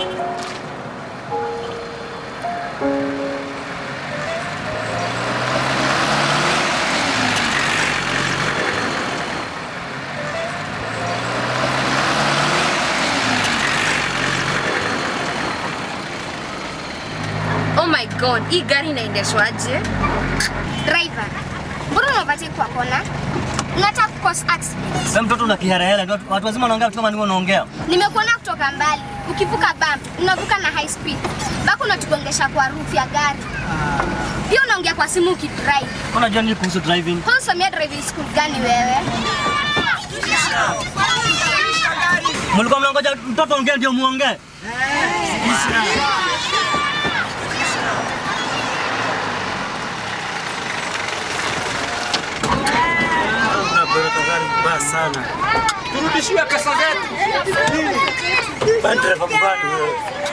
Oh my god, hii gari inaendeshwaje? Driver, mbona unapati kwa kona? Unataka kucause accident. Wewe mtoto una kiherehele, watu watu wazima wanaongea vitu kama nini unaongea? Nimekuona kutoka mbali. Ukivuka bump, unavuka na high speed. Bako unatugongesha kwa roof ya gari. Pia unaongea kwa simu ukidrive. Unajua nini kuhusu driving? Wewe usomea driving school gani wewe? Mlikuwa mnangoja mtoto ongee ndio muongee? Unapeleka gari mbaya sana. Turudishiwe pesa zetu. Bana dereva mbaya wewe.